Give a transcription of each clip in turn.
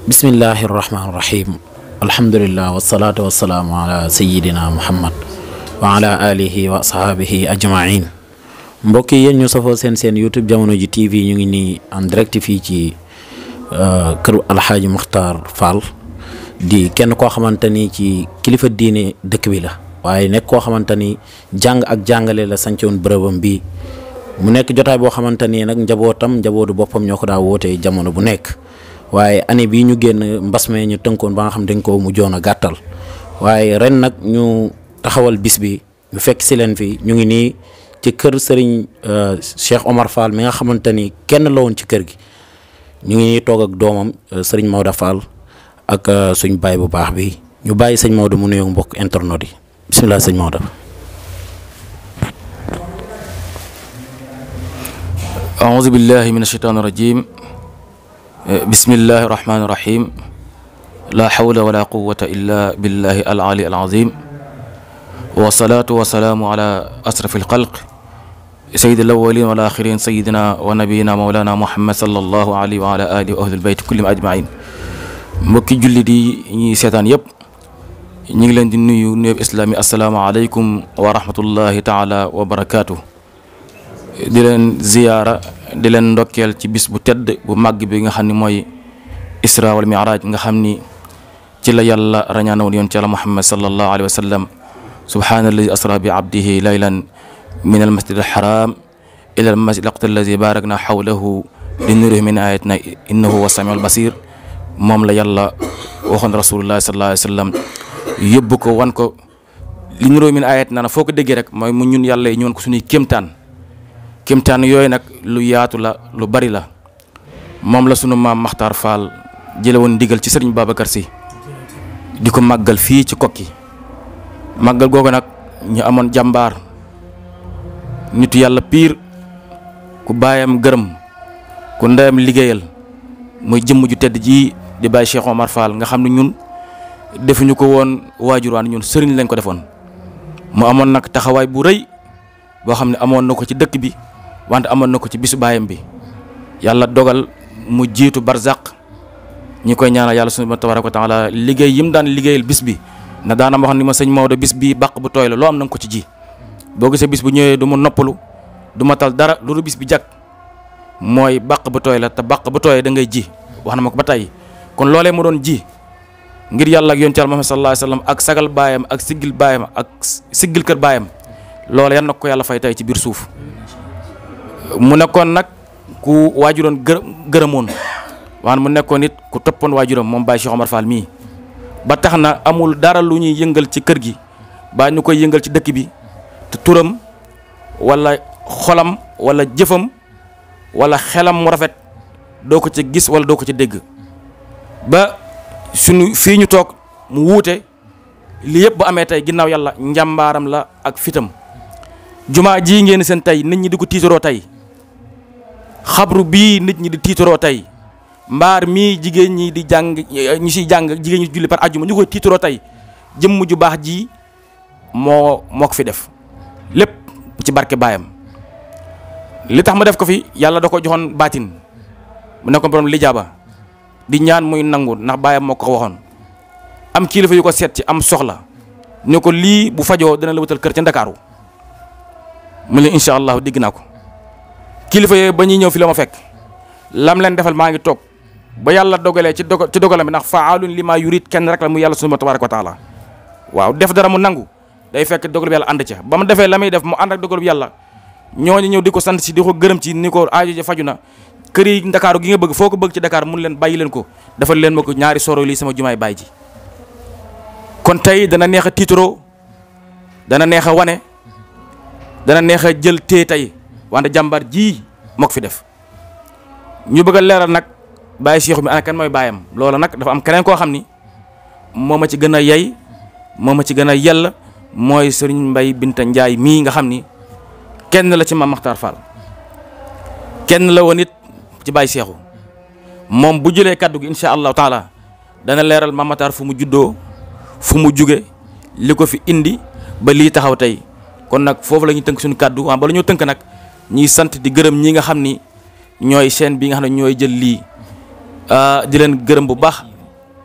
bismillahi irrahmani irrahim alhamdulillah wasalaatu wasalaamu ala sayidina muhammad wa ala alihi wa ashabihi ajmain mbokk yi yéen ñu safoo seen seen youtube jamono ji tv ñu ngi nii en direct fii ci kër alxaaji muxtaar fall di kenn koo xamante ni ci kilifa diine dëkk bi la waaye nekk koo xamante ni jàng ak jàngale la sancoon bërëbam bi mu nekk jotaay boo xamante ni nag njabootam njabootu boppam ñoo ko daa wootee jamono bu nekk waaye année bii ñu génn mbas mee ñu tënkoon ba nga xam dañ ko mujjoon a gàttal waaye ren nag ñu taxawal bis bi ñu fekk si leen fi ñu ngi nii ci kër sëriñ Cheikh Omar Fall mi nga xamante ni kenn la woon ci kër gi ñu ngi nii toog ak doomam sëriñ Maodo Fall ak suñ baay bu baax bi ñu bàyyi sëñ Maodo mu nuyoo mbokk internet yi bisimilah sëñ Maodo. أعوذ بالله من الشيطان الرجيم بسم الله الرحمن الرحيم لا حول ولا قوة إلا بالله العلي العظيم والصلاة والسلام على أشرف الخلق سيد الأولين والآخرين سيدنا ونبينا مولانا محمد صلى الله عليه وعلى آله وأهل البيت كلهم أجمعين mbokki jullit yi ñuy seetaan yëpp ñu ngi leen di nuyu nuyub islaami asalaamaaleykum wa rahmatullahi taala wa barakaatu. di leen ziyaara di leen ndokkeel ci bis bu tedd bu màgg bi nga xam ni mooy isra wal miraaj nga xam ni ci la yàlla rañaana woon yoon ci yàlla muhammad sallallahu alayhi wa sallam subhaana alladi asra bi abdihi laylan min al masjid al haram ila al masjid al aqsa alladi barakna xawlahu li nurihi min ayatina innahu wa samiul basir moom la yàlla waxoon rasulullahi sallallahu alayhi wa sallam yóbbu ko wan ko li nurihi min ayatina na foo ko déggee rek mooy mu ñun yàlla yi ñu wan ko suñuy kéemtaan kéemtaan yooyu nag lu yaatu la lu bari la moom la sunu maam Maxtaar Fall jële woon ndigal ci sëriñ Babacar si di ko màggal fii ci kokki màggal googu nag ñu amoon jàmbaar nitu yàlla piir ku baayam gërëm ku ndeyam liggéeyal muy jëmm ju tedd ji di bàyyi Cheikh Omar Fall nga xam ne ñun defuñu ko woon waajurwaan ñun sëriñ lañ ko defoon mu amoon nag taxawaay bu rëy boo xam ne amoon na ko ci dëkk bi wante amoon na ko ci bisu baayam bi yàlla dogal mu jiitu barzaq ñi koy ñaanal yàlla subhaanahu tabaaraka wa taala liggéey yi mu daan liggéeyal bis bi na daana ma wax ni ma sëñ Maodo bis bii bàq bu tooy la loo am na nga ko ci ji boo gisee bis bu ñëwee du ma noppalu du ma tal dara loolu bis bi jag mooy bàq bu tooy la te bàq bu tooyee da ngay ji wax na ma ko ba tey kon loolee mu doon ji ngir yàlla ak yonent Yàlla Muhammad sallallahu alayhi wa sallam ak sagal baayam ak siggil baayam ak siggil kër baayam loolu yan na ko yàlla fay tey ci biir suuf mu nekkoon nag ku waajuroon gë gërëmoon waan mu nekkoon it ku toppoon waajuram moom Baye Cheikh Omar Fall mii ba tax na amul dara lu ñuy yëngal ci kër gi baa ñu koy yëngal ci dëkk bi te turam wala xolam wala jëfam wala xelam mu rafet doo ko ci gis wala doo ko ci dégg ba suñu fii ñu toog mu wuute li yëpp bu amee tey ginnaaw yàlla njàmbaaram la ak fitam jumaa ji ngeen seen tey nit ñi di ko tiitaroo tey xabru bii nit ñi di tiitaroo tey mbaar mii jigéen ñi di jàng ñu siy jàng jigéen ñi julli par àjjuma ñu koy tiitaroo tey jëmm ju baax ji moo moo ko fi def lépp ci barke baayam li tax ma def ko fi yàlla da ko joxoon baatin mu nekkoon borom lijaaba di ñaan muy nangu ndax baayam moo ko waxoon am kilifa yu ko seet ci am soxla ne ko lii bu fajoo dana la wutal kër ca Ndakaaru mu ne incha allahu digg naa ko kilifa yooyu ba ñuy ñëw fi la ma fekk lam leen defal maa ngi toog ba yàlla dogalee ci dogal ci dogalam bi ndax faalun li maa yurit kenn rek la mu yàlla subhaanahu tabaaraka wa taala waaw def dara mu nangu day fekk dogal bi yàlla ànd ca ba mu defee la muy def mu ànd ak dogal bi yàlla ñooñu ñëw di ko sant si di ko gërëm ci ni ko aajo ja faju na kër yi Ndakaaru gi nga bëgg foo ko bëgg ci Dakar mun leen bàyyi leen ko defal leen ma ko ñaari soro lii sama jumaay bàyyi ji kon tey dana neex a tiitaroo dana neex a wane dana neex a jël tee tey wante jàmbar ji moo ko fi def ñu bëgg a leeral nag bàyyi Cheikh mi ana kan mooy bàyyam loola nag dafa am keneen koo xam ni moo ma ci gën a yey moo ma ci gën a yell mooy sëriñ Mbay Binta Njaay mii nga xam ni kenn la ci Maam Maxtaar Fall kenn la woon it ci bàyyi Cheikhu moom bu jëlee kaddu gi incha allahu taala dana leeral Maam Maxtaar fu mu juddoo fu mu juge li ko fi indi ba lii taxaw tey kon nag foofu la ñuy tënk suñu kàddu waaw bala ñoo tënk nag ñuy sant di gërëm ñi nga xam ni ñooy chaîne bi nga xam ne ñooy jël lii di leen gërëm bu baax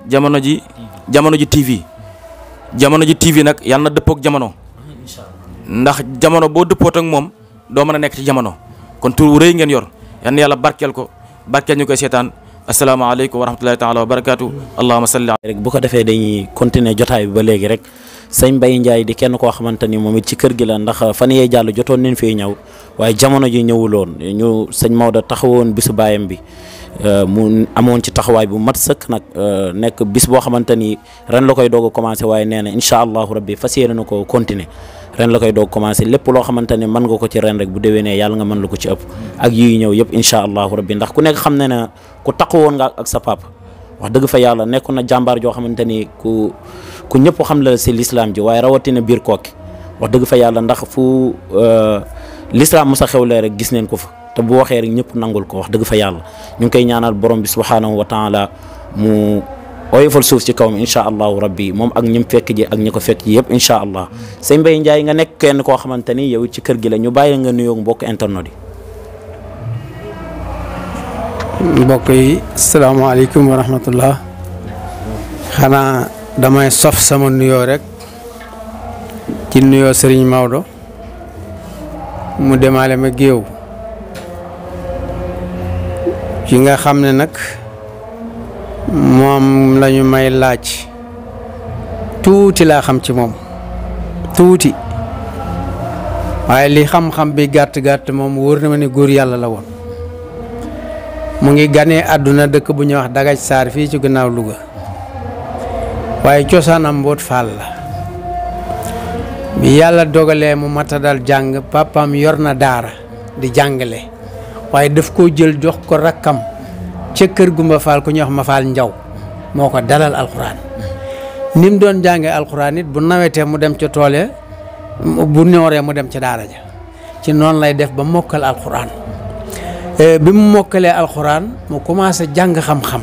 jamono ji jamono ji TV jamono ji TV nag yàlla na dëppook jamono ndax jamono boo dëppoot ak moom doo mën a nekk ci jamono kon tur wu rëy ngeen yor yal na yàlla barkeel ko barkeel ñu koy seetaan asalaamaaleykum wa rahmatullahi taala wa barakaatu allahuma salli rek bu ko defee dañuy continuer jotaay bi ba léegi rek sëñ Mbaye Ndiaye di kenn koo xamante ni moom it ci kër gi la ndax fan yee jàll jotoon nañ fee ñëw waaye jamono ji ñëwuloon ñu sëñ Maodo taxawoon bisu baayam bi mu amoon ci taxawaay bu mat sëkk nag nekk bis boo xamante ni ren la koy doog a commencé waaye nee na incha allahu rabbi fas yéene na ko continuer ren la koy doog commencé lépp loo xamante ne mën nga ko ci ren rek bu déwénee yàlla nga mën la ko ci ëpp ak yuy ñëw yëpp incha allahu rabbi ndax ku nekk xam ne ne ku taxawoon nga ak sa papa wax dëgg fa yàlla nekkoon na jàmbaar joo xamante ni ku ku ñëpp xam la si lislaam ji waaye rawatina biir kooki wax dëgg fa yàlla ndax fu lislaam mos a xewlee rek gis neen ko fa te bu waxee rek ñëpp nangul ko wax dëgg fa yàlla ñu ngi koy ñaanal borom bi subhanahu wa taala mu oyofal suuf ci kawam incha allahu rabbi moom ak ñim fekk ji ak ñi ko fekk ji yëpp incha allah sëñ Mbaye Ndiaye nga nekk kenn koo xamante ni yow ci kër gi la ñu bàyyi nga nuyoo mbokk internet yi. mbokk yi salaamaaleykum wa rahmatullah xanaa damay sof sama nuyoo rek ci nuyoo Serigne Maodo mu demaale ma géew ki nga xam ne nag moom lañu may laaj tuuti laa xam ci moom tuuti waaye li xam-xam bi gàtt gàtt moom wóor na ma ne góor yàlla la woon mu ngi ganee àdduna dëkk bu ñuy wax dagaj saar fii ci gannaaw Louga waaye cosaanam mboot faal la bi yàlla dogalee mu matadal jàng papam yor na daara di jàngale waaye daf koo jël jox ko rakkam ca kër gumba faal ku ñuy wax ma faal njaw moo ko dalal alxuraan ni mu doon jàngee alxuraan it bu nawetee mu dem ca tool ya bu nooree mu dem ca daara ja ci noonu lay def ba mokkal alxuraan bi mu mokkalee alxuraan mu commencé jàng xam-xam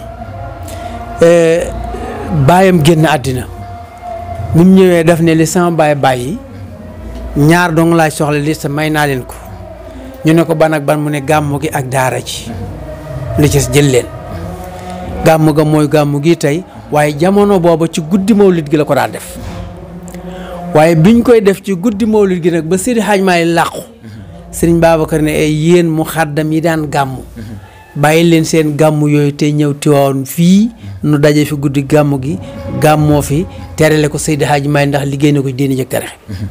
baayam génn àddina bi mu ñëwee def ne li sama baay bàyyi ñaar dong laay soxla li sa may naa leen ko ñu ne ko ban ak ban mu ne gàmmu gi ak daara ji li ci jël leen gàmmu ga mooy gàmmu gi tey waaye jamono booba ci guddi mawlid gi la ko daan def waaye biñ koy def ci guddi mawlid gi nag ba Seydi Hadj Maalik làqu sëriñ Babacar ne ay yéen mu xaddam yi daan gàmmu bàyyi leen seen gàmmu yooyu te ñëw tiwaawoon fii nu daje fi guddi gàmmu gi gàmmoo fi terale ko Seydi Hadj Maalik ndax liggéey na ko diine jëkk tere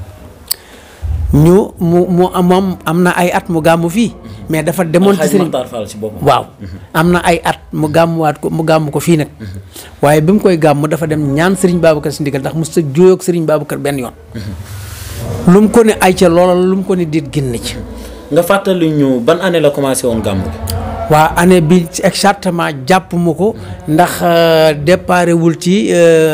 ñu mu mu moom am na ay at mu gàmmu fii mais dafa demoon ci sëriñ waaw am na ay at mu gàmmuwaat ko mu gàmm ko fii nag waaye bi mu koy gàmm dafa dem ñaan sëriñ Babacar si ndigal ndax mu sa jóoyoog sëriñ Babacar benn yoon lu mu ko ne ay ca loola lu mu ko ne diit génn ci nga fàttali ñu ban année la commencé woon gàmm gi. waa année bi exactement jàpp mu ko ndax déparé wul ci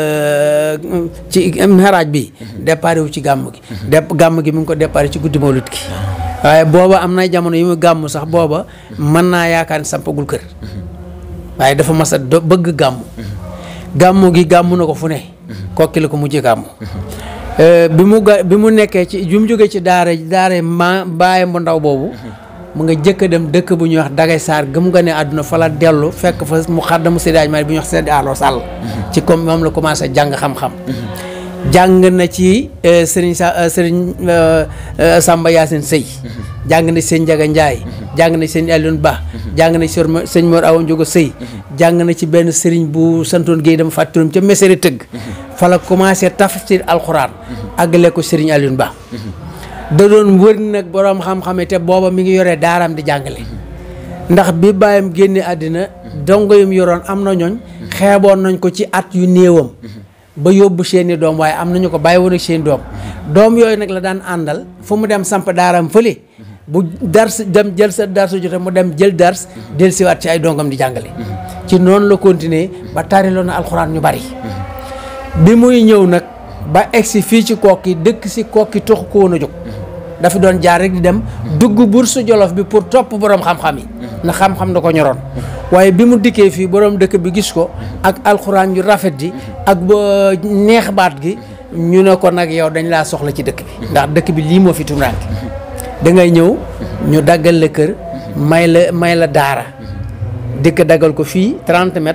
ci xaraaj bi déparé wul ci gàmm gi dép gàmm gi mu ngi ko déparé ci guddi mawlid gi waaye booba am na jamono yi mu gàmm sax booba mën naa yaakaar ni sampagul kër waaye dafa mas a do bëgg gàmm gàmm gi gàmm na ko fu ne kokki la ko mujjee gàmm bi mu ga bi mu nekkee ci bi mu jógee ci daara daara ma bàyyi bu ndaw boobu mu nga jëkk a dem dëkk bu ñuy wax dagay saar gëm nga ne àdduna fa la dellu fekk fa mu xaddamu séddaaj ma bu ñuy wax Seydi Allo Sall ci comme moom la commencé jàng xam-xam jàng na ci sëriñ sa sëriñ Samba Yacine Sëy jàng na ci sëñ Njaga Njaay jàng na ci sëñ Alioune Ba jàng na ci sëñ Mor Awa Njogo Sëy jàng na ci benn sëriñ bu santoon Géey dama fàtturam ca mesere tëgg fa la commencé tafsir alxuraan àggale ko sëriñ Alioune Ba da doon wër nag boroom xam-xame te booba mi ngi yore daaraam di jàngale ndax bi bàyyam génne àddina dongo yum yoroon am na ñooñ xeeboon nañ ko ci at yu néewam ba yóbbu seeni doom waaye am nañu ko bàyyi woon ak seen doom doom yooyu nag la daan àndal fu mu dem samp daaraam fële bu dars dem jël sa darsu jote mu dem jël dars del siwaat ci ay dongam di jàngale ci noonu la continuer ba tariloon na alxuraan ñu bari bi muy ñëw nag ba egsi fii ci kokki dëkk si kokki toxu ko woon a jóg dafa doon jaar rek di dem dugg bursu jolof bi pour topp borom xam-xam yi ndax xam-xam da ko ñoroon waaye bi mu dikkee fii borom dëkk bi gis ko ak alxuraan yu rafet ji ak ba neex baat gi ñu ne ko nag yow dañ laa soxla ci dëkk bi ndax dëkk bi lii moo fi tumuraanke da ngay ñëw ñu daggal la kër may la may la daara dëkk daggal ko fii 30 mètres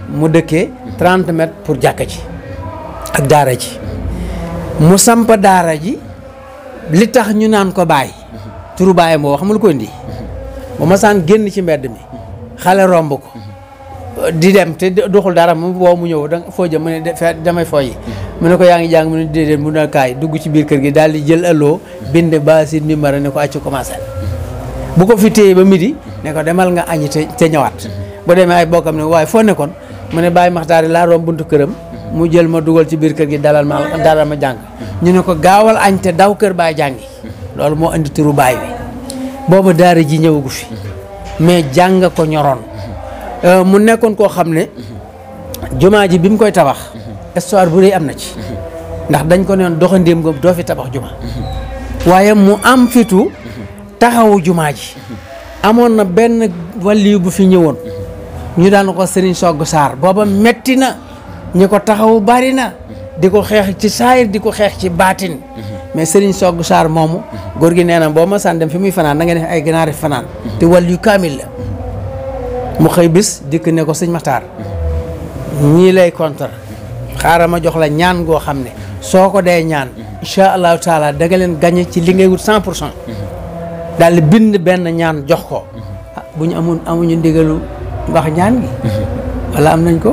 mu dëkkee 30 mètres pour jàkka ji ak daara ji mu samp daara ji li tax ñu naan ko baay turu baayam boo xamul ko indi bu ma saan génn ci mbedd mi xale romb ko di dem te doxul dara mu woo mu ñëw da foo jëm mu ne de fe damay fooyi mu ne ko yaa ngi jàng mu ne déedéet mu ne kaay dugg ci biir kër gi daal di jël allo bind ba si numéro ne ko accu commencé bu ko fi téye ba midi ne ko demal nga añi te te ñëwaat bu demee ay bokkam ne waaye foo nekkoon mu ne bàyyi maxtaari laa romb buntu këram mu jël ma dugal ci biir kër gi dalal ma dalal ma jàng ñu ne ko gaawal añ te daw kër baay jàngi loolu moo indi turu baay bi boobu daara ji ñëwagu fi mais jàng ko ñoroon mu nekkoon koo xam ne jumaa ji bi mu koy tabax histoire bu rëy am na ci ndax dañ ko neen doxandéem nga doo fi tabax juma waaye mu am fitu taxawu jumaa ji amoon na benn waliyu bu fi ñëwoon ñu daan ko sëriñ Sogg Saar booba metti na ñi ko taxawu bari na di ko xeex ci saayir di ko xeex ci baatin mais sëriñ Sogg Saar moomu góor gi nee na boo ma saan dem fi muy fanaan da nga def ay ganaari fanaan te waliyu kaamil la mu xëy bis dikk ne ko sëñ Maxtaar ñii lay contre xaaral ma jox la ñaan goo xam ne soo ko dee ñaan incha allahu taala da nga leen gañe ci li ngay wut cent pour cent daal di bind benn ñaan jox ko ah bu ñu amoon amuñu ndigalu wax ñaan gi wala am nañ ko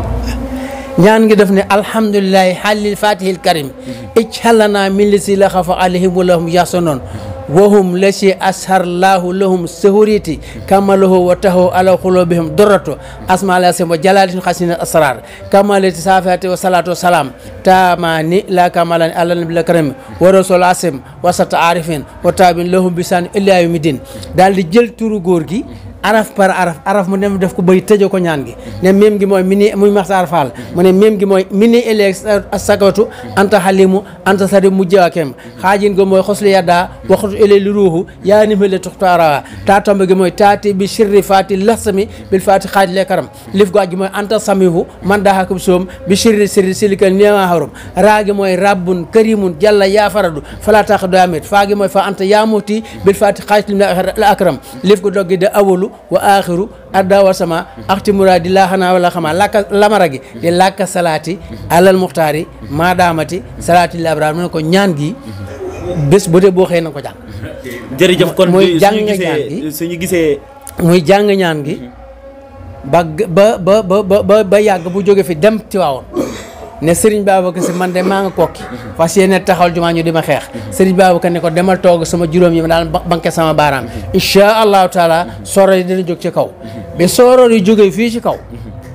ñaan gi def ne alhamdulilahi xaalil fatihil karim ijxalana min li si la xafa alayhim walahum yaxsanoon wahum la si asharlahu lahum sahuriti kamalahu wa tahu ala xulubihim dorrato asma la sim wa jalalatin xasina asrar kamalati safati wa salatu wa salam tamani la kamalani ala nabi la karim wa rasul asim wa sata arifin wa tabin lahum bisan illa yawmi din daal di jël turu góor gi araf par araf araf mu dem def ko bay tëjee ko ñaan gi ne même gi mooy mini muy maxtaar faal mu ne même gi mooy mini éleg sakatu anta xalimu anta sari mujjawakem xaajin go mooy xosli yadda waxtu ele li ruuxu yaa ni mele tuxtaara taa tombe gi mooy taati bi sirri faati lasami bil faati xaaj le karam lif go gi mooy anta samihu man daxakum soom bi sirri sirri silikal niama harum raa gi mooy rabbun karimun jalla yaa faradu fala tax do amit faa gi mooy fa anta yaa muti bil faati xaaj lim la akram lif go doggi de awalu wa axiru adda wa sama axti muradi laa xanaa wala xamaa lakka lamara gi di lakka salaati alal muxtaari maadaamati salaati lil abraar mu ne ko ñaan gi bés bu dee boo xëyee na ko jàng jërëjëf kon mooy jàng suñu ñaan gisee gi. suñu gisee muy jàng ñaan gi ba ba ba ba ba ba yàgg bu jóge fi dem Tiwaawoon ne Serigne Babacar si man de maa nga kokki fas yéene taxawal jumaa ñu di ma xeex Serigne Babacar ne ko demal toog sama juróom yi ma daal banque sama baaraam incha allahu taala sooroor yi dina jóg ci kaw bi sooroor yi jógee fii ci kaw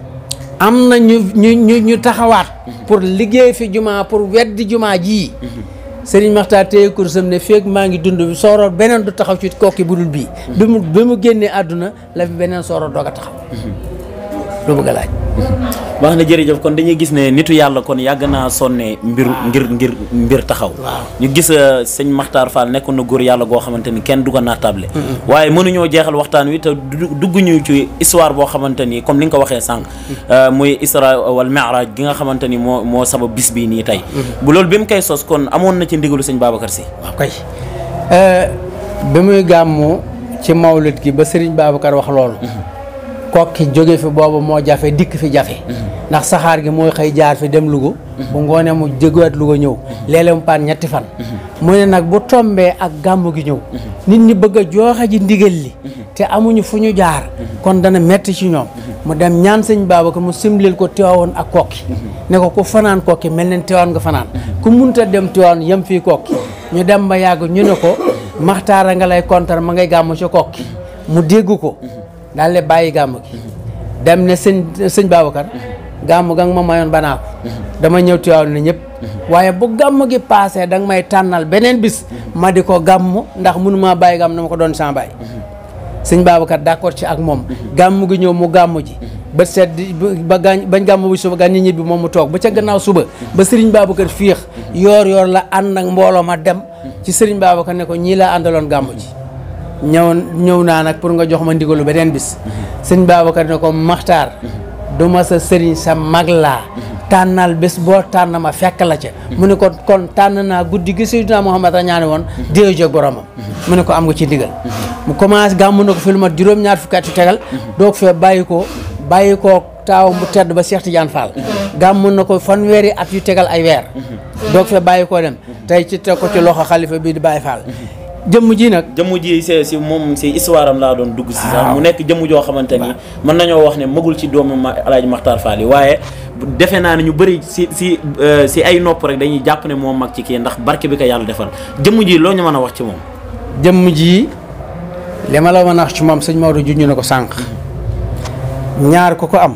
am na ñu ñu ñu ñu taxawaat pour liggéey fi jumaa pour weddi jumaa jii Serigne Maxtaar téye kursam ne feeg maa ngi dund bi sooroor beneen du taxaw ci kokki bu dul bii bi mu bi mu génnee àdduna la fi beneen sooroor doog a taxaw lu bëgg a laaj wax na jërëjëf kon dañuy gis ne nitu yàlla kon yàgg naa sonne mbir ngir ngir mbir taxaw ñu gis euh, sëñ Maxtaar Fall nekkoon na góor yàlla goo xamante ni kenn du ko naatable waaye mënuñoo jeexal waxtaan wi te du- dugguñu ci histoire boo xamante ni comme ni nga ko waxee sànq euh, muy isra wal mi'raj gi nga xamante ni moo moo sabab bis bii nii tey bu loolu bi mu koy sos kon amoon na ci ndigalu sëñ Babacar si waaw kay bi muy gàmmu ci mawlid gi ba Serigne Babacar wax loolu kokki jóge fi boobu moo jafe dikk fi jafe ndax saxaar gi mooy xëy jaar fi dem Louga bu ngoonee mu jógewaat Louga ñëw léeg-léeg mu paan ñetti fan mu ne nag bu tombee ak gàmmu gi ñëw nit ñi bëgg a jooxe ji ndigal li te amuñu fu ñu jaar kon dana metti ci ñoom mu dem ñaan sëñ Babacar mu simlil ko Tiwaawoon ak kokki ne ko ku fanaan kokki mel ne Tiwaawoon nga fanaan ku munta dem Tiwaawoon yem fii kokki ñu dem ba yàgg ñu ne ko maxtaara nga lay kontar ma ngay gàmmu ci kokki mu dégg ko daal di bàyyi gàmm gi dem ne sëñ sëñ Babacar gàmm ga nga ma mayoon banaa ko dama ñëw Tiwaawan ne ñëpp waaye bu gàmm gi paasee da nga may tànnal beneen bis ma di ko gàmm ndax mënumaa bàyyi gàmm na ma ko doon sans bàyyi sëñ Babacar d'accord ci ak moom gàmm gi ñëw mu gàmm ji ba seet di ba gaañ bañ gàmm bu suba gaañ ñibbi moom mu toog ba ca gannaaw suba ba sëriñ Babacar fiix yoor yoor la ànd ak mbooloo ma dem ci sëriñ Babacar ne ko ñii laa àndaloon gàmm ji ñëw ñëw naa nag pour nga jox ma ndigalu beneen bis sëñ Babacar ne ko maxtaar du ma sa sëriñ sa mag laa tànnal bés boo tànn ma fekk la ca mu ne ko kon tànn naa guddi gi Seydina Muhammad a ñaani woon déew jóg boromam mu ne ko am nga ci ndigal mu commencé gàmmu na ko fi lu mat juróom-ñaar fukki at yu tegal doog fee bàyyi ko bàyyi koo taawam bu tedd ba Cheikh Tidiane Fall gàmm na ko fanweeri at yu tegal ay weer doog fee bàyyi koo dem tey ci teg ko ci loxo xalifa bii di Baye Fall jëmm ji nag jëmm ji si si moom si histoire am laa doon dugg si sax mu nekk jëmm joo xamante ni mën nañoo wax ne magul ci doomu ma alaaji Maxtaar Fall yi waaye defe naa ne ñu bëri si si si ay nopp rek dañuy jàpp ne moom mag ci kii ndax barke bi ko yàlla defal jëmm ji loo ñu mën a wax ci moom jëmm ji li ma la mën a wax ci moom sëñ Maodo junj na ko sànq ñaar ku ko am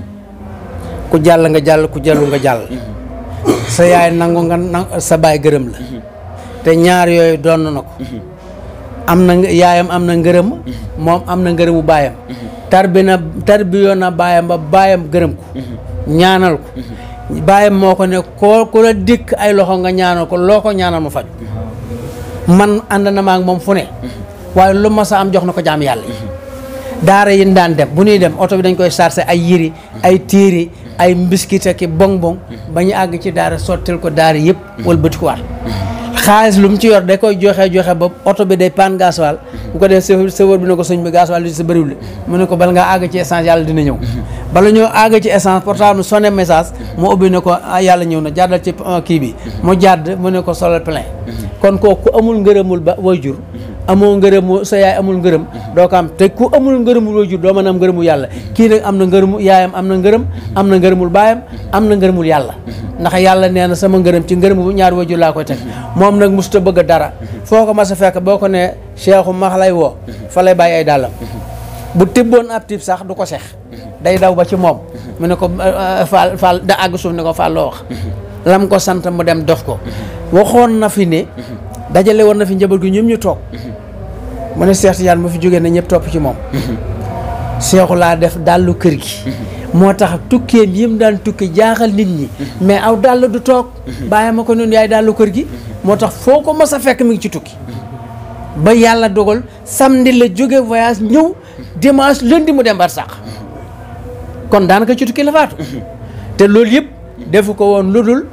ku jàll nga jàll ku jàllu nga jàll sa yaay nangu nga na sa baay gërëm la te ñaar yooyu doon na ko am na yaayam am na ngërëm moom am na ngërëmu baayam tarbi na tarbiyoo na baayam ba baayam gërëm ko ñaanal ko baayam moo ko ne koo ku la dikk ay loxo nga ñaanal ko loo ko ñaanal ma faj man ànd na ma ak moom fu ne waaye lu ma sa am jox na ko jaam yàlla yi daara yi daan dem bu ñuy dem oto bi dañ koy chargé ay yiri ay téere ay mbiskit ak bong bong ba ñu àgg ci daara sottil ko daara yëpp wala bëti ko waat xaalis lu mu ci yor da koy joxe joxe ba oto bi day paan gasoil bu ko def chauffeur bi ne ko sëñ bi gasoil li sa bëriwul mu ne ko bala ngaa àgg ci essence yàlla dina ñëw bala ñoo àgg ci essence portable sonné message mu ubbi ne ko yàlla ñëw na jàddal ci kii bi mu jàdd mu ne ko solal plein kon kooku ku amul ngërëmul ba waajur amoo ngërëmu sa yaay amul ngërëm doo ko am te ku amul ngërëmul waajur doo mën a am ngërëmu yàlla kii nag am na ngërëmu yaayam am na ngërëm am na ngërëmul baayam am na ngërëmul yàlla ndax yàlla nee na sama ngërëm ci ngërëmu ñaari waajur laa koy teg moom nag musuta bëgg dara foo ko mas a fekk boo ko ne cheikhu max lay woo fa lay bàyyi ay dàllam bu tibboon ab tib sax du ko sex day daw ba ci moom mu ne ko faal faal da àgg suuf ne ko faal loo wax lam ko sant mu dem dof ko waxoon na fi ne dajale woon na fi njaboot gi ñoom ñu toog mu ne Cheikh Tidiane mu fi jógee na ñëpp topp ci moom seexu laa def dàllu kër gi moo tax tukkeem yi mu daan tukki jaaxal nit ñi mais aw dàll du toog bàyyi ma ko noonu yaay dàllu kër gi moo tax foo ko mas a fekk mi ngi ci tukki ba yàlla dogal samedi la jóge voyage ñëw dimanche lundi mu dem barsàq kon daanaka ci tukki la faatu te loolu yëpp defu ko woon lu dul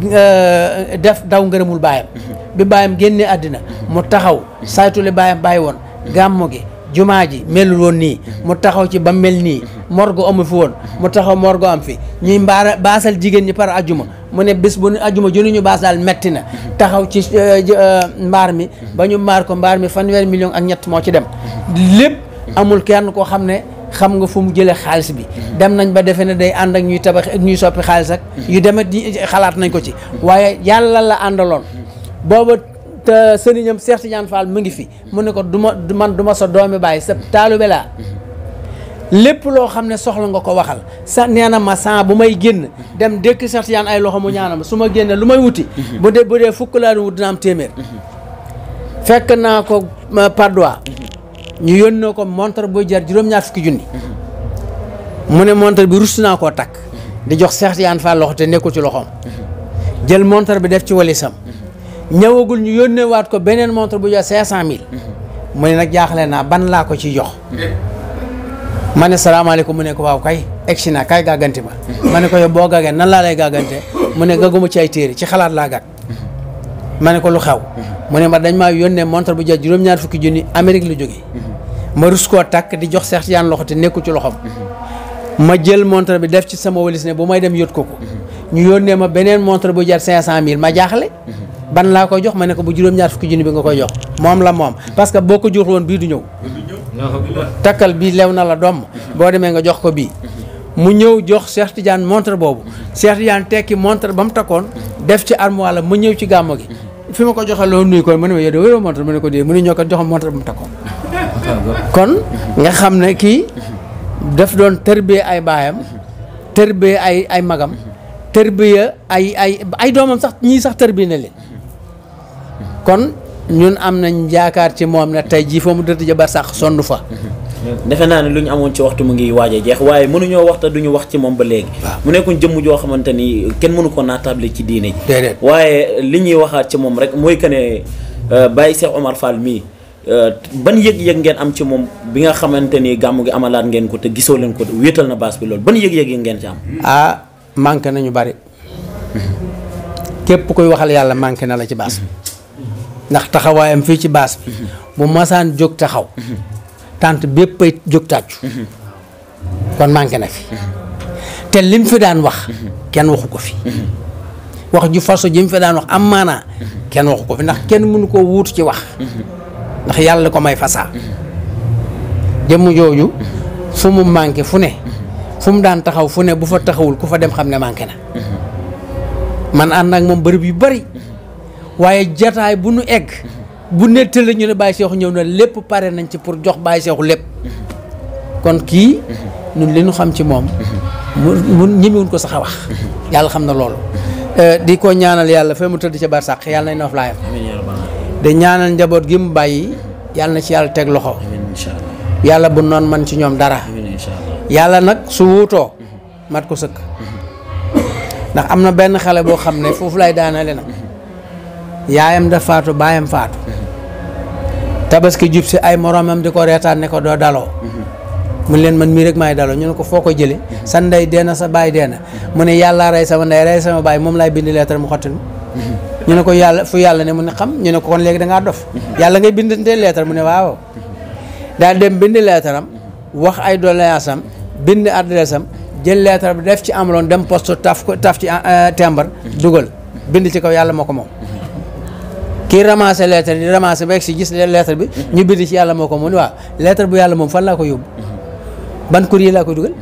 def daw ngërëmul baayam bi baayam génnee àddina mu taxaw saytu li baayam bàyyi woon gàmmu gi jumaa ji melul woon nii mu taxaw ci ba mel nii morgo amu fi woon mu taxaw morgo am fi ñuy mbaara baasal jigéen ñi par ajuma mu ne bés bu nu ajuma junu ñu baas daal metti na taxaw ci mbaar mi ba ñu mbaar ko mbaar mi fanweeri million ak ñett moo ci dem lépp amul kenn koo xam ne xam nga fu mu jëlee xaalis bi dem nañ ba defe ne day ànd ak ñuy tabax ak ñuy soppi xaalis ak yu demet xalaat nañ ko ci waaye yàlla la àndaloon booba te sëriñam Cheikh Tidiane Fall mu ngi fi mu ne ko du ma man du ma sa doomi bàyyi sa taalube laa lépp loo xam ne soxla nga ko waxal sa nee na ma san bu may génn dem dëkk Cheikh Tidiane ay loxo mu ñaanal ma su ma génne lu may wuti bu dee bu dee fukk laa wut dina am téeméer fekk naa ko Padois ñu yónnee ko montre buy jar juróom-ñaar fukki junni mu ne montre bi rus naa koo takk di jox Cheikh Tidiane Fall loxo te nekkul ci loxoom jël montre bi def ci walisam ñëwagul ñu yónnee waat ko beneen montre bu jar cinq cent mille mu ne nag jaaxle naa ban laa ko ciy jox ma ne salaamaaleykum mu ne ko waaw kay egsi naa kay gàgganti ma ma ne ko yow boo gàggee nan laa lay gàggante mu ne gagguma ci ay téere ci xalaat laa gàgg ma ne ko lu xew mu ne ma dañ maa yónnee montre bu jar juróom-ñaar fukki junni Amérique la jógee ma rus koo takk di jox Cheikh Tidiane loxo te nekkul ci loxoom ma jël montre bi def ci sama walis ne bu may dem yót ko ko ñu yónnee ma beneen montre bu jar cinq cent mille ma jaaxle ban laa koy jox ma ne ko bu juróom-ñaar fukki junni bi nga koy jox moom la moom parce que boo ko jox woon bii du ñëw takkal bii lew na la doom boo demee nga jox ko bii mu ñëw jox Cheikh Tidiane montre boobu Cheikh Tidiane tekki montre ba mu takkoon def ci armoire la ma ñëw ci gàmmo gi fi ma ko joxe loolu nuyu ko mu ne ma yow de wéroo montre mu ne ko dee mu ne ñoo ko jox montre ba mu takkoon kon nga xam ne kii daf doon tërbee ay baayam tërbee ay ay magam tërbiya ay ay ay doomam sax ñii sax tërbi na leen kon ñun am nañ yaakaar ci moom ne tey jii fa mu dëtt ja bar sax sonn fa defe naa ne lu ñu amoon ci waxtu mu ngi waaj a jeex waaye mënuñoo wax te duñu wax ci moom ba léegi mu nekkoon jëmm joo xamante ni kenn mënu ko naatable ci diine ji déedéet waaye li ñuy waxaat ci moom rek mooy que ne Baye Cheikh Omar Fall mii ban yëg-yëg ngeen am ci moom bi nga xamante ni gàmmu gi amalaat ngeen ko te gisoo leen ko wéetal na baas bi loolu ban yëg-yëg yi ngeen ci am ah manqué nañu bari képp koy waxal yàlla manqué na la ci baas bi ndax taxawaayam fii ci baas bi bu masaan jóg taxaw tant bépp ay jóg tàccu kon manqué na fi te lim fi daan wax kenn waxu ko fi wax ju façon ji mu fi daan wax am maanaa kenn waxu ko fi ndax kenn mënu koo wuutu ci wax ndax yàlla ko may fasaa jëmm jooju fu mu manqué fu ne fu mu daan taxaw fu ne bu fa taxawul ku fa dem xam ne manqué na man ànd ak moom bërëb yu bari waaye jataay bu nu egg bu nettal la ñu ne Baye Cheikhou ñëw na lépp pare nañ ci pour jox Baye Cheikhou lépp kon kii ñun li ñu xam ci moom mu mu ñemewuñ ko sax a wax yàlla xam na loolu di ko ñaanal yàlla fa mu tëdd ca barsàq yàlla nañ noof laayam di ñaanal njaboot gi mu bàyyi yàlla na ci yàlla teg loxo yàlla bu noon man ci ñoom dara yàlla nag su wuutoo mat ko sëkk ndax am na benn xale boo xam ne foofu lay daanale nag yaayam da faatu baayam faatu tabaski jub si ay moroomam di ko reetaan ne ko doo daloo mu leen man mii rek maay daloo ñu ne ko foo ko jële sa ndey deena sa baay deena mu ne yàlla rey sama ndey rey sama baay moom laay bind leetar mu xottil ñu ne ko yàlla fu yàlla ne mu ne xam ñu ne ko kon léegi da ngaa dof yàlla ngay bindante leetar mu ne waaw daal dem bind leetaram wax ay doléance am bind adresse am jël leetar bi def ci amaloon dem poste taf ko taf ci timbre dugal bind ci kaw yàlla moo ko moom kii ramassé lettre di ramassé ba si gis lettre bi ñu bind ci yàlla moo ko moom waaw lettre bu yàlla moom fan laa ko yóbbu ban courrier laa koy dugal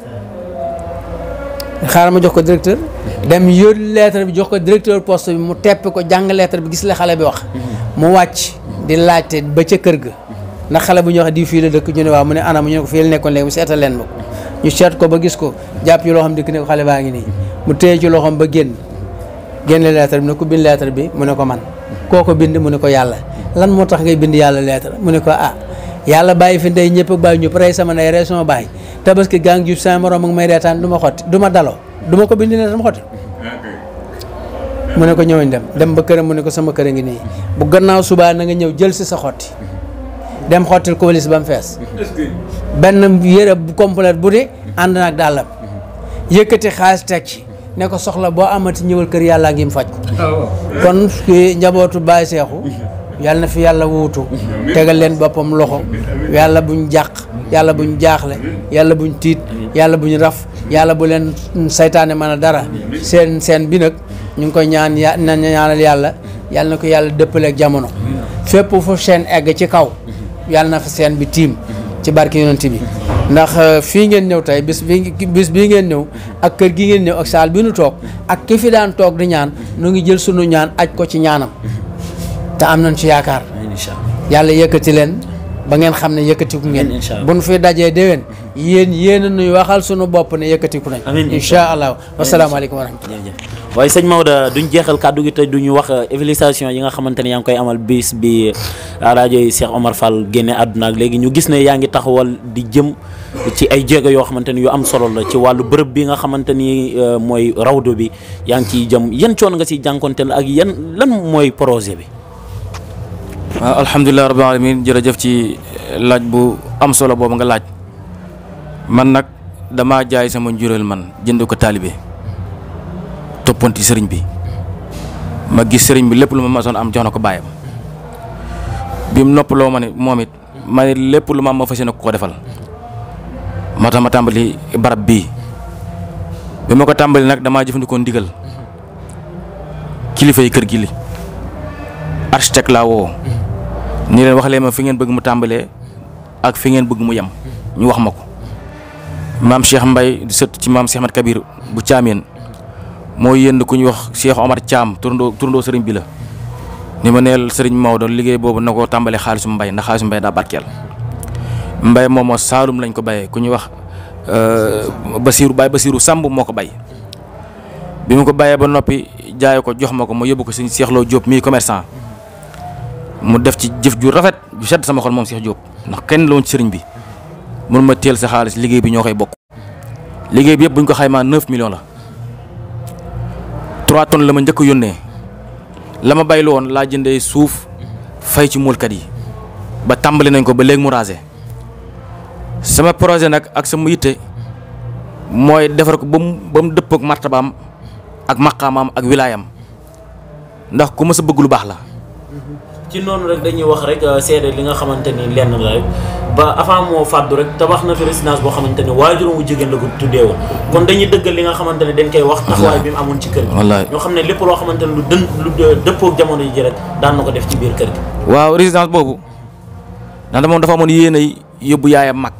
xaaral ma jox ko directeur dem yóbbu lettre bi jox ko directeur poste bi mu tepp ko jàng lettre bi gis la xale bi wax mu wàcc di laajte ba ca kër ga ndax xale bu ñu wax di fii la dëkk ñu ne waaw mu ne anam ñu ne ko fii la nekkoon léegi mu seetal leen ma ko ñu seet ko ba gis ko jàpp ci loxoom dikk ne ko xale baa ngi nii mu téye ci loxoom ba génn génne lettre bi ne ko bind lettre bi mu ne ko man koo ko bind mu ne ko yàlla lan moo tax ngay bind yàlla lettre mu ne ko ah yàlla bàyyi fi ndey ñëpp ak bàyyi ñëpp rey sama ndey rey sama bàyyi tabaski gaa ngi jub sama morom ak may reetaan du ma xotti du ma daloo du ma ko bind ne dama xotti mu ne ko ñëwañ dem dem ba këram mu ne ko sama kër a ngi nii bu gannaaw subaa na nga ñëw jël si sa xotti dem xottil ko walis ba mu fees benn yére bu complète bu de ànd naag dàllam yëkkati xaalis teg ci ne ko soxla boo amati ñëwal kër yàlla ngi mu faj ko kon kii njabootu Baye Cheikhou yàlla na fi yàlla wuutu tegal leen boppam loxo yàlla buñ jàq yàlla buñ jaaxle yàlla buñ tiit yàlla buñ raf yàlla bu leen saytaane mën a dara seen seen bi nag ñu ngi koy ñaan ya na ñaanal yàlla yàlla na ko yàlla dëppaleeg jamono fépp fu seen egg ci kaw yàlla na fa seen bi tiim ci barke yonent bi ndax fii ngeen ñëw tey bis bi bis bii ngeen ñëw ak kër gi ngeen ñëw ak saal bi nu toog ak ki fi daan toog di ñaan nu ngi jël sunu ñaan aj ko ci ñaanam te am nañ ci yaakaar yàlla yëkkati leen ba ngeen xam ne yëkkatiku ngeen bu nu fi dajee déwén yéen yéen a nuy waxal sunu bopp ne yëkkatiku nañ incha allah wasalaamaaleykum wa rahmatullah waaye sëñ Maodo duñ jeexal kàddu gi te duñu wax évaluation yi nga xamante ne yaa ngi koy amal bis bi rajo yi Cheikh Omar Fall génne àdduna ak léegi ñu gis ne yaa ngi taxawal di jëm ci ay jéego yoo xamante ni yu am solo la ci wàllu bërëb bi nga xamante ni mooy rawdo bi yaa ngi ciy jëm yan coon nga siy jànkonteel ak yan lan mooy projet bi. waaw alhamdulilah rabbil alamin jërëjëf ci laaj bu am solo boobu nga laaj man nag damaa jaay sama njuréel man jënd ko taalibe toppanti sëriñ bi ma gis sëriñ bi lépp lu ma masoon am jox na ko bàyyam bi mu noppaloo ma ne moom it ma ne lépp lu ma am ma fas yéene ko ko defal moo tax ma tàmbali barab bii bi ma ko tàmbali nag damaa jëfandikoo ndigal kilifa yi kër gi li architecte laa woo ni leen wax leen ma fi ngeen bëgg mu tàmbalee ak fi ngeen bëgg mu yem ñu wax ma ko maam Cheikh Mbaye di sët ci maam Cheikh Ahmad Kabir bu caameen moo yënd ku ñuy wax Cheikh Omar Thiam turandoo turandoo sëriñ bi la ni ma neel sëriñ Maodo liggéey boobu na ko tàmbalee xaalisu mbay ndax xaalisu mbay daa barkeel mbay moom moo Saalum lañ ko bayee ku ñuy wax Basiiru Baay Basiiru Samb moo ko bay bi mu ko bayee ba noppi jaay ko jox ma ko ma yóbbu ko sëñ Cheikh Lo Diop mii commerçant mu def ci jëf ju rafet ju sedd sama xol moom Cheikh Diop ndax kenn la woon ci sëriñ bi mun ma teel sa xaalis liggéey bi ñoo koy bokk liggéey bi yëpp bu ñu ko xaymaa 9 millions la 3 tonnes la ma njëkk a yónnee la ma baylu woon laa jëndee suuf fay ci muulkat yi ba tàmbali nañ ko ba léegi mu rasé sama projet nag ak sama yitte mooy defar ko ba mu ba mu dëpp ak martabaam ak maqaamaam ak wilaayam ndax ku ma sa bëgg lu baax la ci noonu rek dañuy wax rek seede li nga xamante ni lenn la rek ba avant moo fàddu rek tabax na fi résidence boo xamante ni waajuram wu jigéen la ko tuddee woon kon dañuy dëggal li nga xamante ne dañ koy wax taxawaay bi mu amoon ci kër gi wallaay ñoo xam ne lépp loo xamante ne lu dën lu dëppook jamono ji rek daan na ko def ci biir kër gi waaw résidence boobu ndax moom dafa amoon yéen ay yóbbu yaayam mag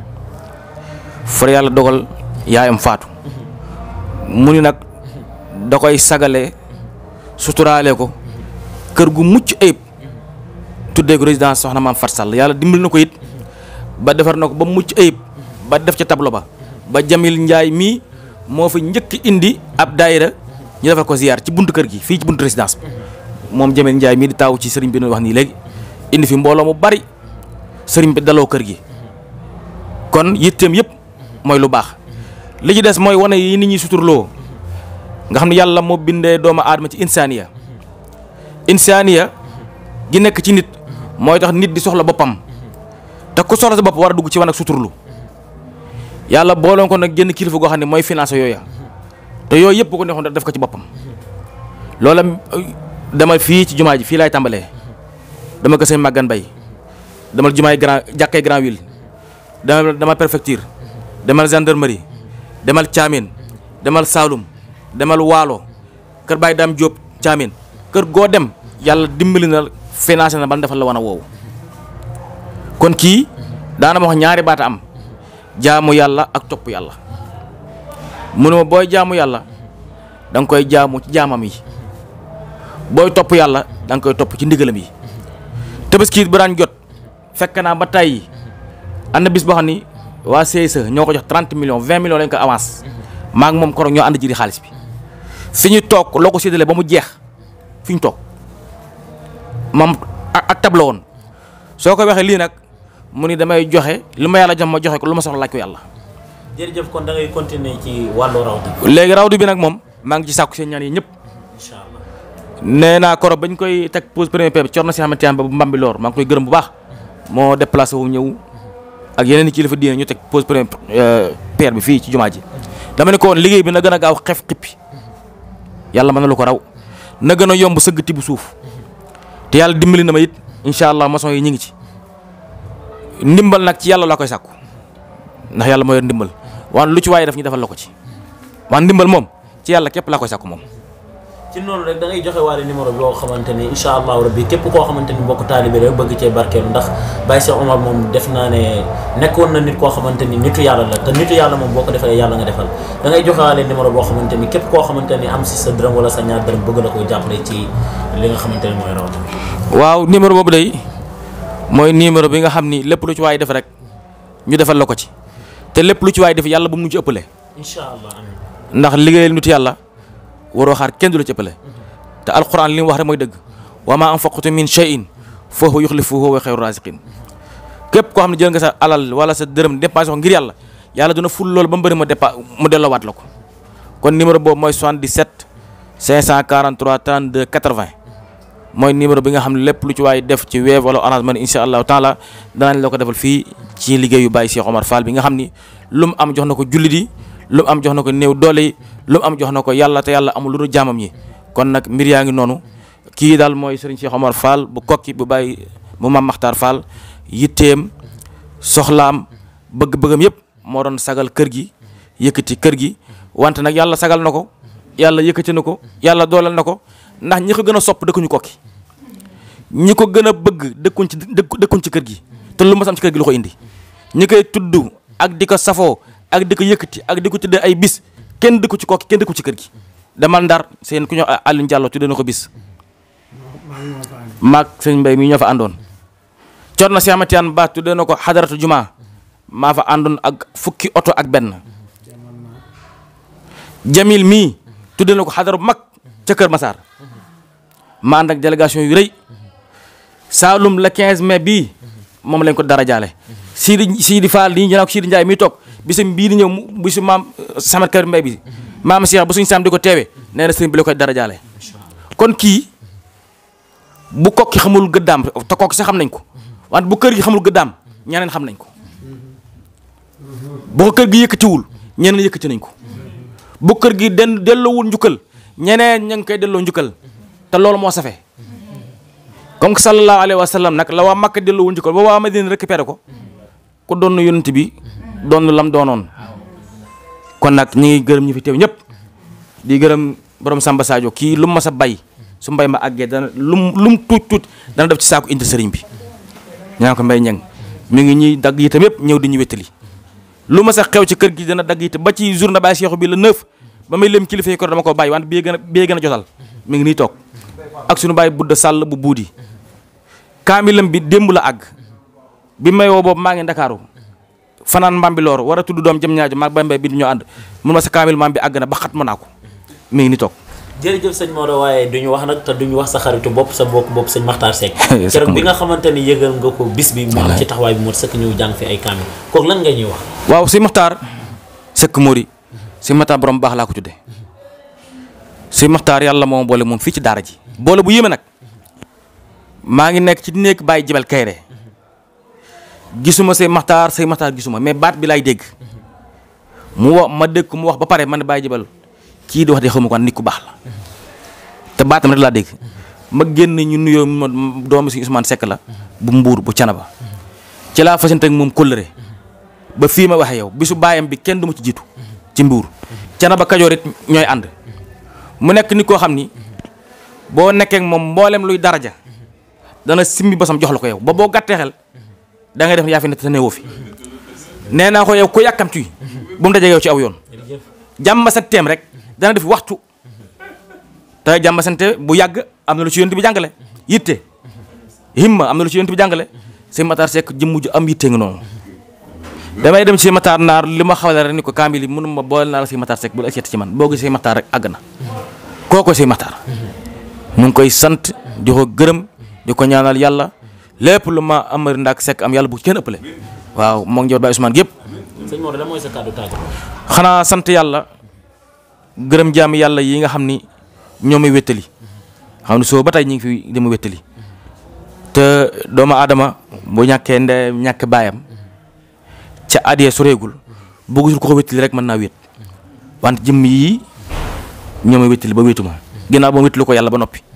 far yàlla dogal yaayam faatu mu ni nag da koy sagale suturaale ko kër gu mucc ayib tuddee ko résidence soxna maam Fat Sall yàlla dimbali na ko it ba defar na ko ba mucc ayib ba def ca tableau ba ba Jamil Njaay mii moo fi njëkk indi ab daayira ñu defal ko ziyaar ci buntu kër gi fii ci buntu résidence bi moom Jamil Njaay mii di taaw ci sëriñ bi nu wax nii léegi indi fi mbooloo mu bari sëriñ bi daloo kër gi kon yitteem yëpp mooy lu baax li ci des mooy wane yi nit ñi suturloo nga xam ne yàlla moo bindee doomu aadama ci insaaniya insaaniya gi nekk ci nit mooy tax nit di soxla boppam te ku soxla sa bopp war a dugg ci wan ak suturlu yàlla booloon ko nag génn kilifa goo xam ne mooy financé yooya te yooyu yëpp bu ko neexoon def ko ci boppam loola dama fii ci jumaa ji fii laay tàmbalee dama ko sëñ Maguette Mbaye demal jumaay grand jàkkee grand ville demal demal préfecture demal gendarmerie demal Thiamène demal Saloum demal Waalo kër Baye Dame Diop Thiamène kër goo dem yàlla dimbali na financé na ban defal la wan a woowu kon kii daana ma wax ñaari baata am jaamu yàlla ak topp yàlla mu ne ma booy jaamu yàlla da nga koy jaamu ci jaamam yi booy topp yàlla da nga koy topp ci ndigalam yi tabaski bu daan jot fekk naa ba tey am na bis boo xam ni waa CSE ñoo ko jox 30 millions 20 millions lañ ko avance maa ngi moom koroog ñoo ànd ji di xaalis bi fi ñu toog loo ko séddale ba mu jeex fi ñu toog moom ak tab la woon soo ko waxee lii nag mu ni damay joxe li ma yàlla jox ma joxe ko lu ma soxla laaj ko yàlla. jërëjëf kon da ngay continuer ci wàllu rawdu léegi rawdu bi nag moom maa ngi ci sàkku seen ñaan yi ñëpp incha allah nee naa koro bañ koy teg pose premier pierre bi cor na si xamante ba bu mbambi loor maa ngi koy gërëm bu baax moo déplacé wu ñëw ak yeneen i kilifa diine ñu teg pose premier pierre bi fii ci jumaa ji dama ne ko woon liggéey bi na gën a gaaw xef xippi yàlla mën na lu ko raw na gën a yomb sëgg tibb suuf te yàlla dimbali na ma it incha allah maçon yi ñu ngi ci ndimbal nag ci yàlla laa koy sàkku ndax yàlla moo yor ndimbal waan lu ci waaye daf ñu defal la ko ci waan ndimbal moom ci yàlla képp laa koy sàkku moom ci noonu rek da ngay joxe waale numéro bi boo xamante ni incha allahu rabbi képp koo xamante ni mbokk taalibe rek bëgg cee barkeelu ndax Baye Cheikh Omar moom def naa ne nekkoon na nit koo xamante ni nitu yàlla la te nitu yàlla moom boo ko defee yàlla nga defal da ngay joxe waale numéro boo xamante ni képp koo xamante ni am si sa dërëm wala sa ñaar dërëm bëgg la koy jàppale ci li nga xamante ni mooy rawat waaw numéro boobu day mooy numéro bi nga xam ni lépp lu ci waay def rek ñu defal la ko ci te lépp lu ci waay def yàlla bu mu ci ëppale incha allah amiin ndax liggéeyal nit yàlla waroo xaar kenn du la ci ëppale te alquran li mu wax rek mooy dëgg wa ma anfaqtu min shay'in fa huwa yukhlifuhu wa khayru raziqin képp koo xam ne jël nga sa alal wala sa dërëm dépensé ko ngir yàlla yàlla dina ful loolu ba mu bëri ma dépa mu delloowaat la ko kon numéro boobu mooy 77 543 32 80 mooy numéro bi nga xam ne lépp lu ci waay def ci Wave wala Orange Money incha allahu taala danañ la ko defal fii ci liggéeyu Baye Cheikh Omar Fall bi nga xam ni lu mu am jox na ko jullit yi lu mu am jox na ko néew doole yi lu mu am jox na ko yàlla te yàlla amul lu dul jaamam yi kon nag mbir yaa ngi noonu kii daal mooy Serigne Cheikh Omar Fall bu kokki bu Baye bu Mame Makhtar Fall yitteem soxlaam bëgg-bëggam yëpp moo doon sagal kër gi yëkkati kër gi wante nag yàlla sagal na ko yàlla yëkkati na ko yàlla dooleel na ko ndax ñi ko gën a sopp dëkkuñu kokki ñi ko gën a bëgg dëkkuñ ci dëkkuñ ci kër gi te lu ma sam ci kër gi lu ko indi ñi koy tudd ak di ko safoo ak di ko yëkkati ak di ko tuddee ay bis kenn dëkku ci kokki kenn dëkku ci kër gi demal ndar seen ku ñëw Alioune Diallo tuddee na ko bis maag sëñ Mbay mi ñoo fa àndoon cor na si amatiyaan ba tuddee na ko xadaratu juma maa fa àndoon ak fukki oto ak benn jamil mii tuddee na ko xadara bu mag ca Kër Massar ma ànd ak délégation yu rëy Saalum le 15 mai bii moom lañ ko dara jaale Sidi Sidi Fall nii ñu naan ko Sidi Ndiaye miy toog bisam bii di ñëw mu bisu maam Samet Kër Mbay bi maam Cheikh ba suñu saam di ko teewe nee na sëriñ bi la koy dara jaale kon kii bu kokki xamul gëddaam te kokki sax xam nañ ko wante bu kër gi xamul gëddaam ñeneen xam nañ ko bu ko kër gi yëkkatiwul ñeneen yëkkati nañ ko bu kër gi den delloowul njukkal ñeneen ña ngi koy delloo njukkal te loolu moo safe comme que sallallahu alayhi wa sallam nag la waa Makka delloo wuñ ci ko ba waa Madina récupéré ko ku doon yonent bi doon lam doonoon kon nag ñi ngi gërëm ñi fi teew ñëpp di gërëm borom Samba Sadio kii lu mu mas a bay su mbay ma àggee dana lum lu mu tuut tuut dana def ci saako indi sëriñ bi ñaa ko mbay ñang mi ngi ñuy dagg itam yëpp ñëw di ñu wéttali lu ma sax xew ci kër gi dana dagg itam ba ci journée Baye Cheikh bi la neuf ba may lem kilifa yi ko dama ko bàyyi wante bii gën a bii gën a jotal mi ngi nii toog ak suñu bàyyi budda sàll bu buudi kaamilam bi démb la àgg bi may woo boobu maa ngi ndakaaru fanaan mbambiloor war a tudd doom jëm ñaajo maag bambay bi di ñoo ànd mun ma sa kaamil maam bi àgg na ba xat ma naa ko mi ngi nii toog jërëjëf sëñ Maodo waaye duñu wax nag te duñu wax sa xaritu bopp sa bokk bopp sëñ Makhtar Seck keroog bi nga xamante ni yëgal nga ko bis bi mu am ci taxawaay bi moo sëkk ñëw jàng fi ay kaamil kooku lan nga ñuy wax waaw si Maxtaar Seck Mori si Maxtaar borom baax laa ko tudde si Maxtaar yàlla moom boole moom fii ci daara ji boole bu yéeme nag maa ngi nekk ci néeg bàyyi jibal kayre gisuma say Maxtaar say Maxtaar gisuma mais baat bi laay dégg mu wax ma dégg ko mu wax ba pare man bàyyi jibal kii di wax de xawma ko nit ku baax la te baatam rek laa dégg ma génn ñu nuyoo ma doomu si Ousmane Seck la bu mbuur bu canaba ci laa fasante ak moom kóllëre ba fii ma waxee yow bisu baayam bi kenn du ma ci jiitu ci mbuur canaba kajoor it ñooy ànd mu nekk nit koo xam ni boo nekkee ak moom mboolem luy daraja dana simbi basam jox la ko yow ba boo gàttee xel da ngay def yaa fi ne te newoo fi nee naa ko yow ku yàkkamti bu mu dajee yow ci aw yoon jàmm sa teem rek dana def waxtu te jàmm sante bu yàgg am na lu ci yonent bi jàngale yitte himma am na lu ci yonent bi jàngale sëñ Matar Seck jëmm ju am yitte nga noonu damay dem ci Matar naar li ma xawale rek ni ko kaamil yi mënu ma boole naa la sëñ Matar Seck bu la seet ci man boo gisee Matar rek àgg na kooko sëñ Matar ñu ngi koy sant di ko gërëm di ko ñaanal yàlla lépp lu ma amari ndaak Seck am yàlla bu kenn ëppale waaw moo ngi jot Baye Ousmane gépp sëñ Maodo lan mooy sa kàddu tàggu xanaa sant yàlla gërëm jaami yàlla yi nga xam ni ñoo may wéttali xam ne soo ba tey ñu ngi fi dama wéttali te doomu aadama bu ñàkkee nde ñàkk baayam ca adiyee soreegul bu gisul ko ko wéttali rek mën naa wét wante jëmm yii ñoo may wéttali ba wéetuma ginnaaw ba ma wéttali ko yàlla ba noppi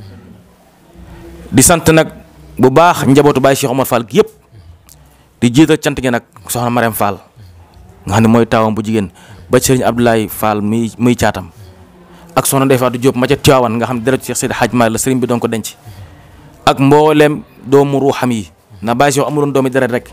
di sant nag bu baax njabootu Baye Cheikh Omar Fall gi yëpp di jiital cant gi nag soxna Marème Fall nga xam ne mooy taawam bu jigéen ba sëriñ Abdoulaye Fall muy muy caatam ak soxna Ndeye Fatou Diop ma ca Tiwaawan nga xam ne deret Cheikh Seydi Hadj Malick la sëriñ bi doon ko denc ak mbooleem doomu ruuxam yi na Baye Cheikh amuloon doomi deret rek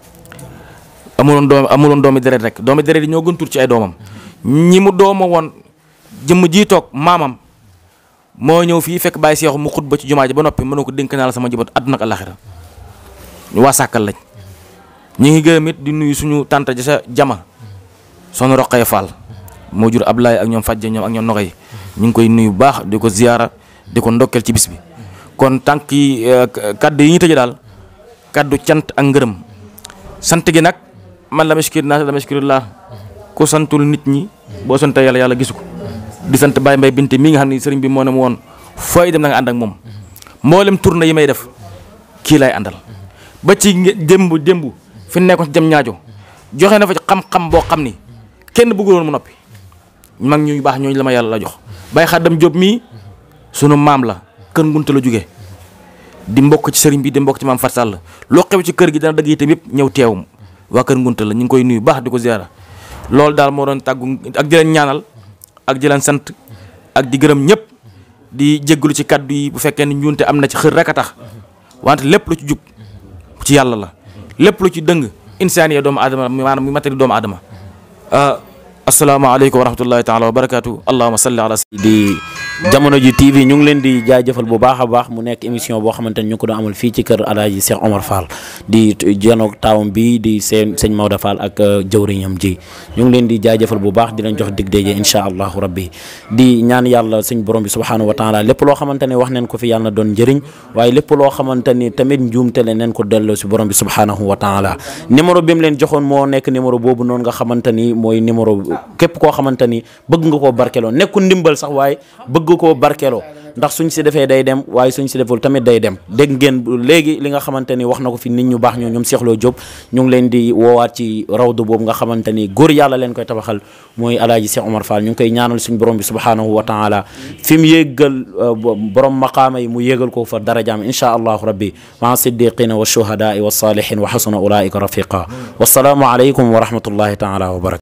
amuloon doom amuloon doomi deret rek doomi deret yi ñoo gën tur ci ay doomam ñi mu dooma woon jëmm jii toog maamam moo ñëw fii fekk Baye Cheikh mu xutba ci jumaa ji ba noppi mënoo ko dénk naa la sama njaboot àdduna ak àllaxira ñu waa sàkkal lañ ñi ngi gërëm it di nuyu suñu tànta ja sa jama soxna Roqaya Fall moo jur Ablaye ak ñoom Fadja ñoom ak ñoom Noxay ñu ngi koy nuyu bu baax di ko ziyaara di ko ndokkeel ci bis bi kon tànk yi kaddu yi ñu tëjee daal kaddu cant ak ngërëm sant gi nag man la mashkir naa la mashkirillah ku santul nit ñi boo sante yàlla yàlla gisu ko di sant Baye Mbaye Binte mi nga xam ne sëriñ bi moo ne ma woon fooy dem na nga ànd ak moom mboolem tournée yi may def kii lay àndal ba ci démb démb fi nekkoon ci jëm ñaajo joxe na fa ci xam-xam boo xam ni kenn bëgguloon mu noppi mag ñu baax ñooñu la ma yàlla la jox Baye Xaddam Diop mii sunu maam la kër ngunte la jógee di mbokk ci sëriñ bi di mbokk ci maam Fat Sall loo xew ci kër gi dana dëgg itam yëpp ñëw teewum waa kër ngunte la ñu ngi koy nuyu baax di ko ziara loolu daal moo doon tàggu ak di leen ñaanal ak di leen sant ak di gërëm ñëpp di jéggalu ci kaddu yi bu fekkee ni njuunte am na ci xër rek a tax wante lépp lu ci jub ci yàlla la lépp lu ci dëng insaaniya doomu aadama maanaam mi matari doomu aadama asalaamaaleykum wa rahmatullahi taala wa barakaatu allahuma salli ala di jamono ji TV ñu ngi leen di jaajëfal bu baax a baax mu nekk émission boo xamante ni ñu ngi ko doon amal fii ci kër Alaaji Cheikh Omar Fall di janoog taawam bi di seen sëñ Maodo Fall ak jëwriñam ji ñu ngi leen di jaajëfal bu baax di leen jox dig daje incha allahu rabbi di ñaan yàlla suñ borom bi subhaanahu wa taala lépp loo xamante ne wax neen ko fi yàlla na doon njëriñ waaye lépp loo xamante ni tamit njuumte le neen ko delloo si borom bi subhaanahu wa taala numéro bi mu leen joxoon moo nekk numéro boobu noonu nga xamante ni mooy numéro képp koo xamante ni bëgg nga koo barkeloo nekkul ndimbal sax waaye bëgg koo barkeloo ndax suñ si defee day dem waaye suñ si deful tamit day dem dégg ngeen léegi li nga xamante ni wax na ko fi nit ñu baax ñoo ñoom Cheikh Lo Diop ñu ngi leen di woowaat ci rawdu boobu nga xamante ni góor yàlla leen koy tabaxal mooy alaaji Cheikh Omar Fall ñu ngi koy ñaanal suñ borom bi subhanahu wa taala fi mu yéggal borom maqaama yi mu yégal ko fa darajaam inchaa allahu rabbi maa siddiqina wa shuhadaai wa salihin wa xasuna ulaika rafiqa wasalaamu aleykum wa rahmatullahi taala wa barakatu